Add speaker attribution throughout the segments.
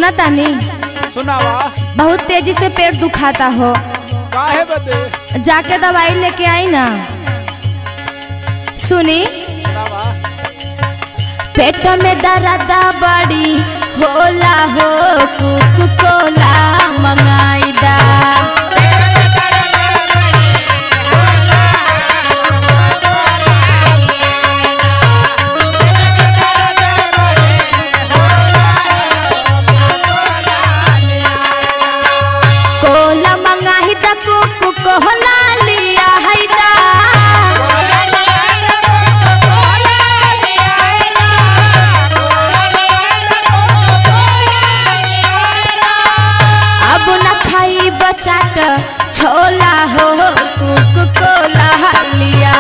Speaker 1: सुना तानी
Speaker 2: सुनावा
Speaker 1: बहुत तेजी से पेट दुखाता हो
Speaker 2: काहे बदे
Speaker 1: जाके दवाई लेके आई ना सुनी
Speaker 2: सुनावा
Speaker 1: पेट में दर्द बड़ी होला हो कुक कोला मंगाई दा कोला मंगाही दा कुक कोला लिया है दा अब न खाई बचाट छोला हो कुक कोला लिया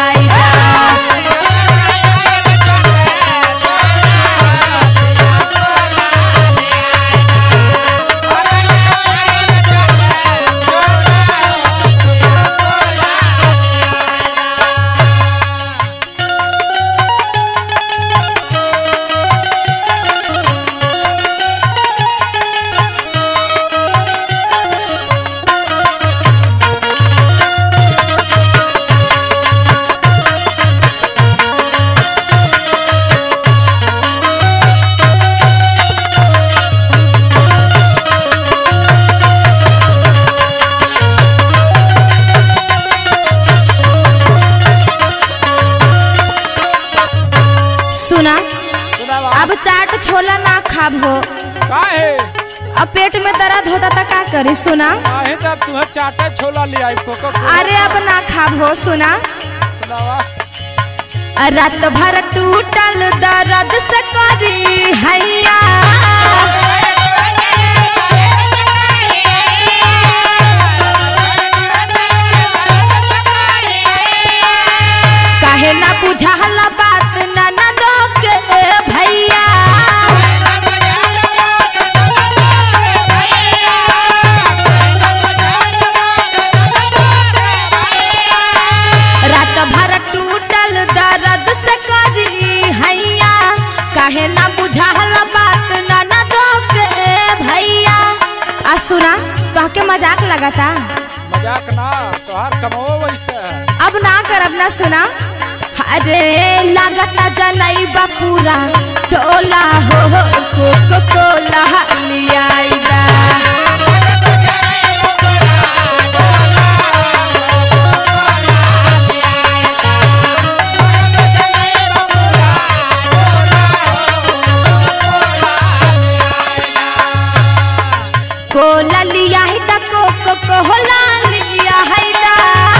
Speaker 1: सुना
Speaker 2: सुनावा
Speaker 1: अब चाट छोला ना खाब हो
Speaker 2: काहे
Speaker 1: अब पेट में दर्द होता तो का करी सुना
Speaker 2: काहे तब तुह चाटा छोला ले आई कोको
Speaker 1: अरे अब ना खाब हो सुना
Speaker 2: सुनावा
Speaker 1: रात भर टूटल दर्द से करी हैया काहे ना बुझाल बात ननद के भैया रात भर टूटल दर्द से करी हैया काहे ना बुझाल बात ननद के भैया आ सुना कह के मजाक लगाता
Speaker 2: मजाक ना तोहार कमो वैसे है
Speaker 1: अब ना कर अब ना सुना अरे लागता जनई पूरा टोला हो कोको कोला लिया कोला लिया है ता कोको कोला लिया है ता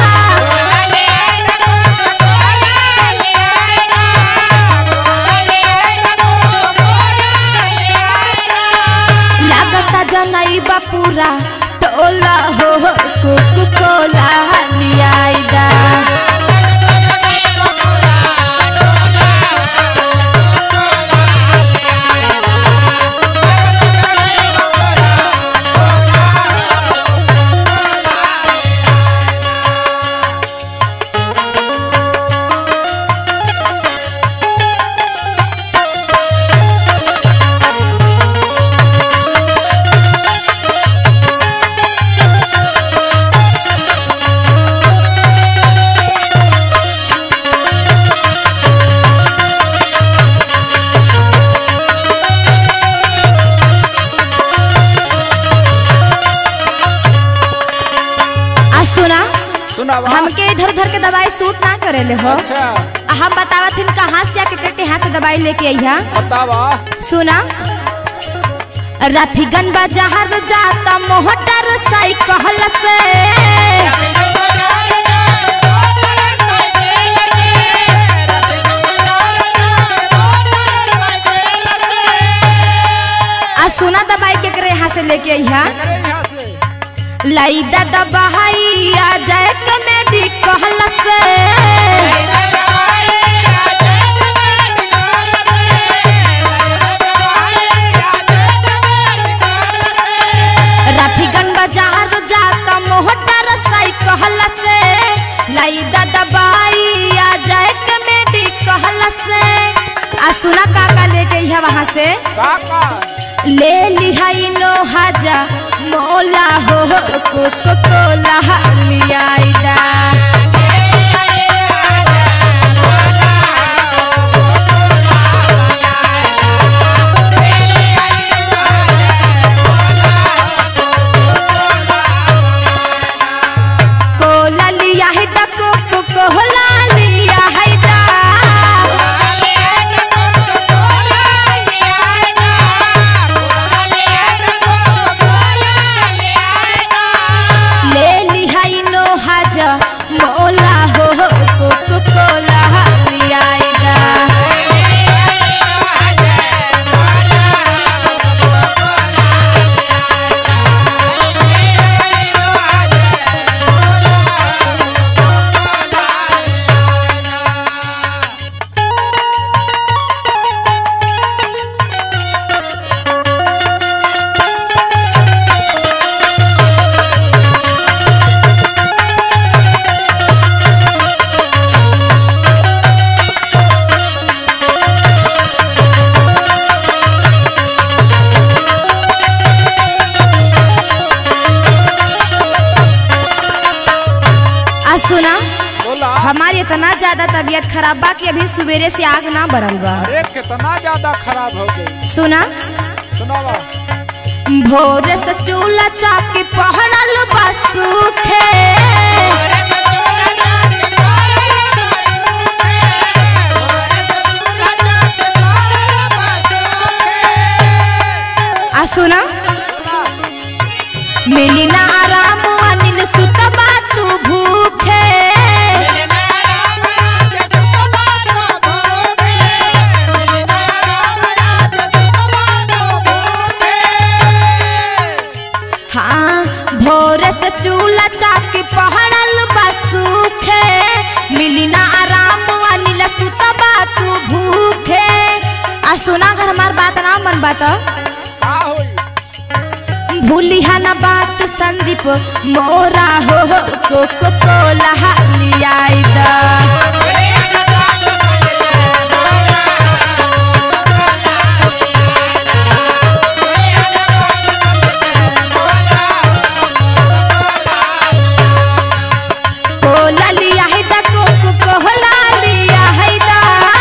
Speaker 1: लागता जनई पूरा टोला हो कोको कोला लिया दा आ सुना
Speaker 2: सुनावा
Speaker 1: हमके इधर उधर के दवाई सूट ना करेले हो
Speaker 2: अच्छा
Speaker 1: आ हम बतावत हन कहाँ से आके करके यहाँ से दवाई लेके अइहा
Speaker 2: बतावा
Speaker 1: सुना रफीगन बाजार जाता मोटर साइकिल से आ सुना दवाई के करे यहाँ से लेके अइहा
Speaker 2: अरे यहाँ से
Speaker 1: लईदा दवाई आ जाए कमेडी कहल से रफीगन बाजार जाता मोटर साइकिल से लईदा दवाई आ जाए कमेडी कहल से आ सुना काका लेके अइहा वहाँ से
Speaker 2: काका
Speaker 1: ले लिहाई नो हाजा मोला हो कोको कोला लियाइदा कोला लिया है दा कोको कोला लिया है दा ले लिहाई नो हाजा मोला हो कोको कोला लियाइदा आ सुना
Speaker 2: बोला
Speaker 1: हमारी इतना ज्यादा तबीयत खराब बा कि अभी सवेरे से आग ना बरल बा
Speaker 2: अरे कितना ज्यादा खराब हो गई
Speaker 1: सुना
Speaker 2: सुनावा
Speaker 1: भोर से चूल्हा चाकी पहनल बा सूखे आ सुना मिली ना आराम अनिल सुतबा तू भूखे हाँ भोर से चूल्हा चाकी पहनल बा सूखे मिली ना आराम अनिल सुतबा तू भूखे आ सुना अगर हमार बात ना मन बात
Speaker 2: का होई
Speaker 1: भूली है ना बात संदीप मोरा हो कोको कोला लियाई दा कोला लिया है दा कोको कोला लिया है दा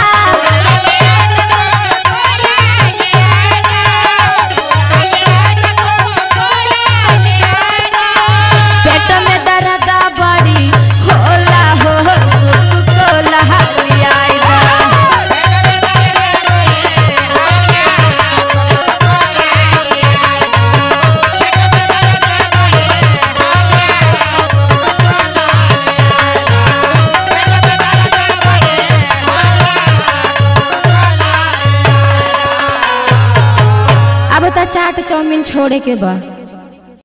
Speaker 1: पेट में दर्द बड़ी होला हो कोको कोला लियाई दा अब तो चाट चाउमीन छोड़े के बा